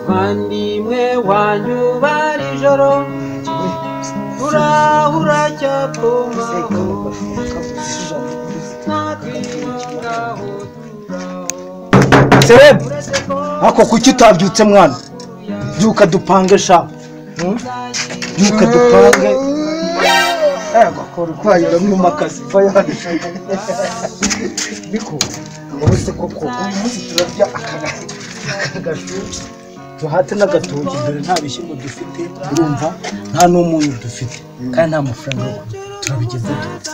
kandi mwe wanyubara ijoro urahura cyapomaho natwingaho turaho serebu uretse ko ako kuki utabyutse mwana byuka dupange sha Hmm? byuka dupange ego kora urwaye uramwimakaza va hano niko urabona koko uyu munsi turarya akagashu duhate n'agatoki dore nta bishyimbo dufite urumva nta n'umunyu dufite kandi nta mafaranga yo kugura turabigeza dute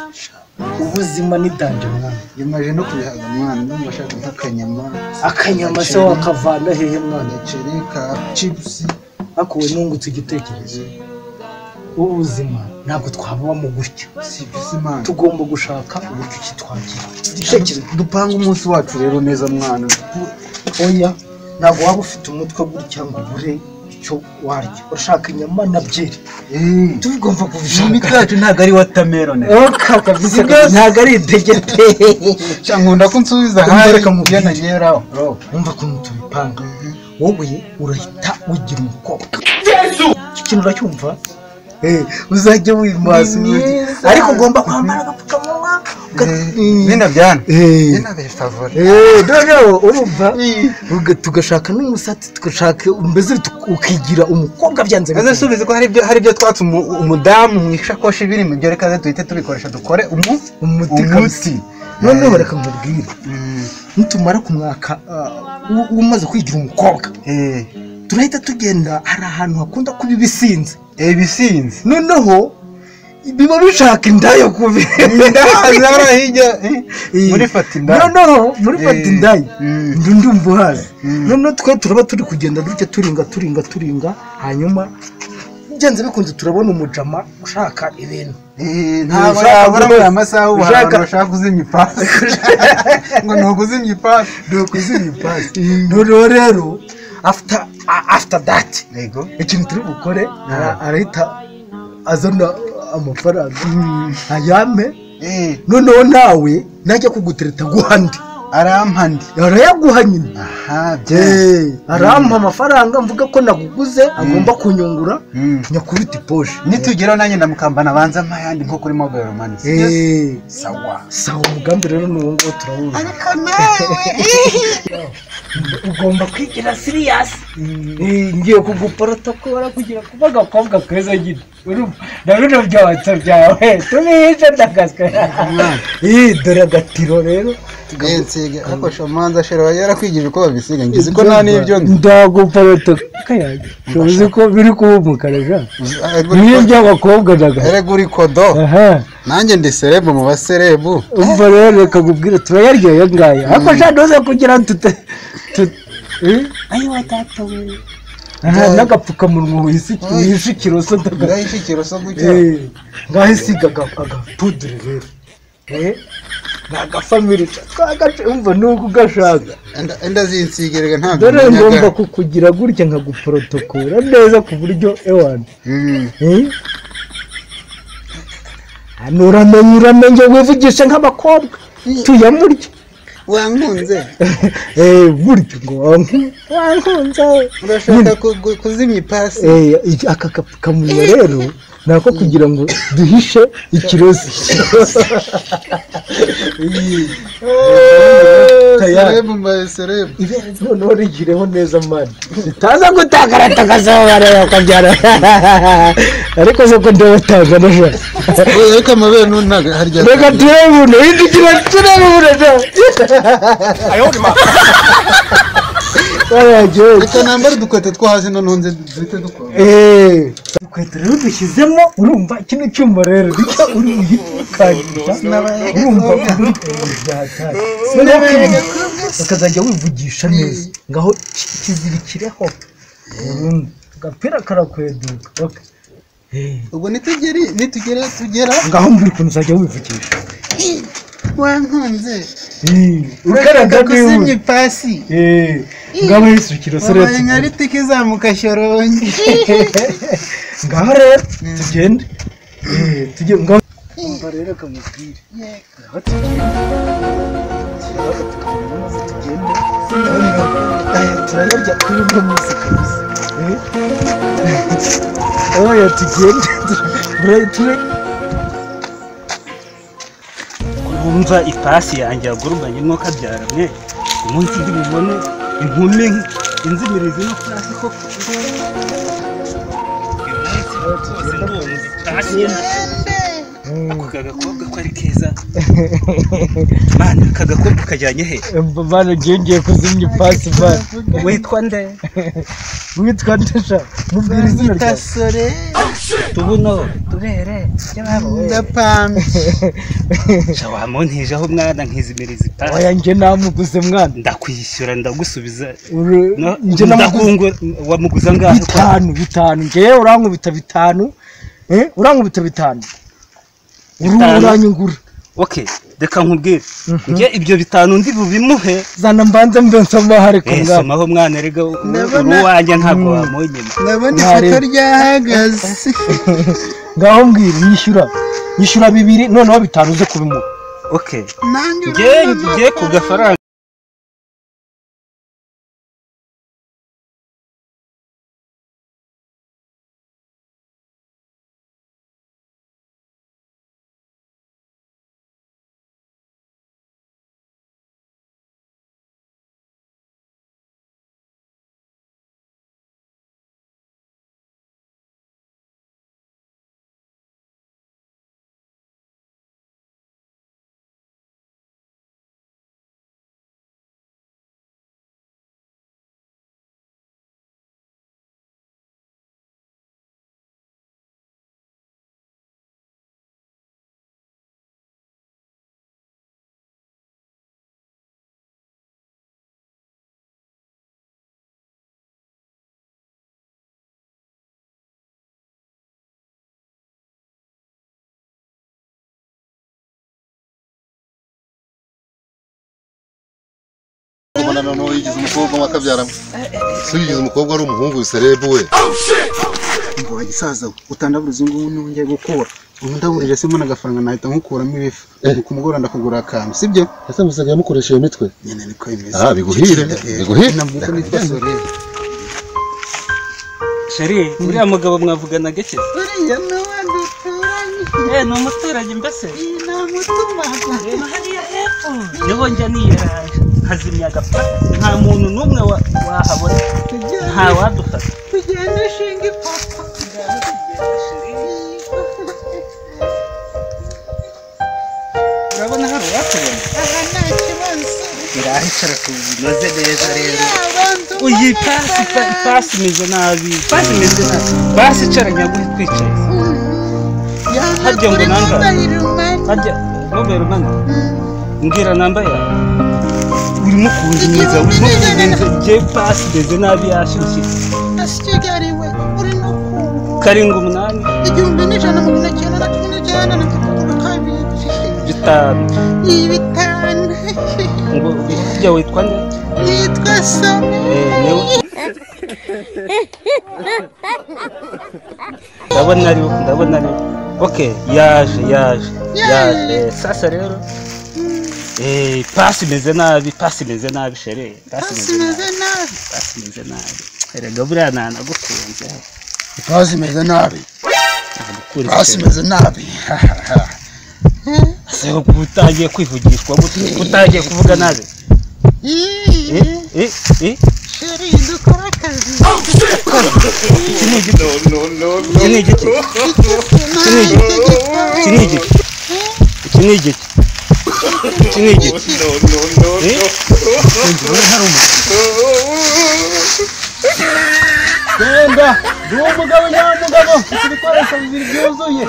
ubuzima ni danje mwana yamaje no kubihaga umwana ndumva ashaka nk'akanyama akanyama se wakavana hehe mwana agaceri ka cipusi akuwe nungutse igitekerezo ubuzima ntabwo twababa mu gutyo si bisi imana tugomba gushaka uburyo ki twagira dutekereza dupanga umunsi wacu rero neza mwana oya ntabwo waba ufite umutwe gutya ngo ubure icyo warya urashaka inyama na byeri eee tugomba Ibi kubishaka kacu ntabwo ari watamerone oka kabisa ntabwo ari idegete nkunda ko unsubiza ahari Kumbereka mu iyo nageraho wumva ukuntu tubipanga wowe urahita ugira umukobwa icyo kintu uracyumva Eh, uzajya wimaza urugi. Mwiza. ariko ugomba kwambara agapfukamunwa uga- bino byana Eh. bino bifavore Eh, noneho urumva Uga- tugashaka n'umusatsi tugashaka mbese tuk- ukigira umukobwa byanze maze subiza ko hari ibyo hari ibyo twatse umu- umudamu mu ishakoshi biri mu byo reka ze duhite tubikoresha dukore umu umuti kabisa. noneho reka mubwire nitumara ku mwaka umaze kwigira umukobwa eee turahita tugenda hari ahantu hakunda kuba ibisinze ibisinzi noneho biba bishaka indayo kubi ndahazabara hirya eh, Eh, muri fatima noneho muri Eh, fatindayi mm. ndi ndumva uhazi Mm. noneho twe turaba turi kugenda dutya turinga turinga turinga hanyuma byanze bikunze turabona umujama ushaka ibintu ntabwo Ushaka yabura gukora- muri amasaha ubu hari ushaka- abantu bashaka kuzimya ipasi ngo ni ukuzimya ipasi ni ukuzimya ipasi noneho rero after a- after that yego ikintu turi bukore ara- arahita azana amafaranga ayame Eh, noneho nawe najya kugutereta guhandi arampa ndi arayaguha nyine aha bye Eh, arampa amafaranga mvuga ko naguguze agomba kunyungura Mm. nyakubita iposhe nitugeraho nanjye ndamukambana abanza mpa ayandi nko kuri mobile money Eh, sawa sawa umugambi rero ni uwo nguwo turawuzi ugomba kwigira siriyasi ngiye kuguporota ko barakugira kuba agakobwa keza nyine urumva na bino byonsa byawe tubihishe ndakaswe Eh, dore agatiro rero nsiga ariko shamanza shera wari yarakwigije uko babisiga ngize ko nta n'ibyo nzi ndaguporota kayaga uzi ko biri kuba umukara ja Erega bimwe uri- by'abakobwa daga erega uri kodo aha nanjye ndi serebu mu baserebu umva rero reka nkubwire turayaryoye ngaya ariko sha ntuze kugira ngo tute tute eh? aha n'agapfukamunwa wisi- wihishe ikiroso daga ndahishe ikiroso gutya Eh, ngaho isiga aga- agapudure rero Eh, ni agafamiri ca- twagaca umva n'ubwo ugashaka Enda- enda zinsigirega ntabwo dore ngomba nyaga kukugira gutya nkaguporotokora neza ku buryo ewani Mm. hano uramenye uramenye wivugisha nk'abakobwa tuyamurye wankunze Eh, burya ngo wanku- wankunze urashaka ku- ku- kuzimya ipasi Eh, iki- aka kapfukamunwa rero ni ako kugira ngo duhishe ikirozi serebu mu baserebu ibere noneho rigireho neza mani utaza gutakarata akazuba rero ukabyara ariko soko ndabutanga neza ariko amabere ntuntaga harya reka turebe ubu hirya ugira turebe ubu neza ayo reka nambare udukweto two hasi noneho nze duhite dukora Inkweto rero dushyizemo urumva kino cyuma rero bityo uri uyikangiza urumva ukazajya wivugisha neza ngaho ki- kizirikireho Urumva. agapira karakweduka Okay. ubwo nitugere nitugere tugera ngaho mbwira ukuntu uzajya wivugisha wankunze ukaraga kuzimya ipasi ngaho yisukira wabaye sereti nka ritiko izamuka shorongi ngaho rero tugende Eh, tujye ngaho oya tugende turayitume urumva ipasi yanjye yagurumbanye nk'uko abyara mwe umunsi ndi bubone inkumi inzimirizi no pasi koko ako kagakobwa ko ari keza mana aka gakobwa kajyanye he bana ngengeye kuzimya ipasi bana witwa nde witwa ndasha mubwira izina ryawe gasore tubuno turere by'ababo ndapamye sha wamuntijeho mwana nkizimiriza ipasi oya nge namuguze mwana ndakwishyura ndagusubiza Uru- No, nge namuguze ndakungura wamuguza angahe ko bitanu bitanu ngewe urankubita bitanu eh urankubita bitanu uru Bitanu? uranyungura okay reka nkubwire njye ibyo bitanu ndi bubimuhe zana mbanze mbe nsoma hari ku Eh, ngabo somaho mwana rega Ndabona- uwanjye ntabwo wamunyima ndabona Mwari. ifoto ryahagaze ngaho mbwira yishyura yishyura bibiri noneho bitanu uze kubimuha okay nanjye njye njye ku gafaranga ubona noneho yigize umukobwa wakabyaramo se yigize umukobwa ari umuhungu wiserebu we ngo gisaza utandaburiza ngubu nongeye gukura ubu ndaburije se mbona agafaranga nahita nkukuramo ibifu Eh. ku mugoroba ndakugura akantu sibyo ese musaga yamukoresheje imitwe nyine niko bimeze Ah, biguhire, biguhire. namuko nitwa sore sheri uriya mugabo mwavugana gake uriya nawe duturanye eh ni umuturage mbese nta mutuma niho njya niyeraje hazimya agapfa nta muntu n'umwe wa- wahabona nta wadufata tugenda ishinga ipoto urabona hari uwakubona Aha nta kibazo. irahicara tunoze neza rero Abantu uyi pasi pa- pasi imeze nabi pasi imeze nabi pasi icara nyaguhe twicaye harya ngo nanga bayirumana. harya mobile mani mbwira nambaye urimo kunjinyiza urimo kunjinyiza njye pasi imeze nabi yashyushye Asigariwe uri no ku karindwi umunani igihumbi n'ijana na mirongo icyenda na cumi n'icyenda na mirongo kabiri. bitanu Iyi bitanu. ngo ujya witwa nde Nitwa Soni. Eh, niwe ndabona ariwe ndabona ariwe ok yaje yaje yaje Eh, sasa rero eh pasi imeze nabi pasi imeze nabi shere pasi imeze nabi Simeze nabi. pasi imeze nabi erega buriya nta nagukunze ipasi imeze nabi nagukunze ipasi imeze nabi seho utangiye kwivugishwa gute utangiye kuvuga nabi Iyi. eh eh eh Sheri dukora akazi. iki ni igiti iki ni igiti Nta tegeko. iki ni igiti iki ni igiti iki ni igiti Eh? genda ndi umugabo nyamugabo ufite ibikoresho bibiri byuzuye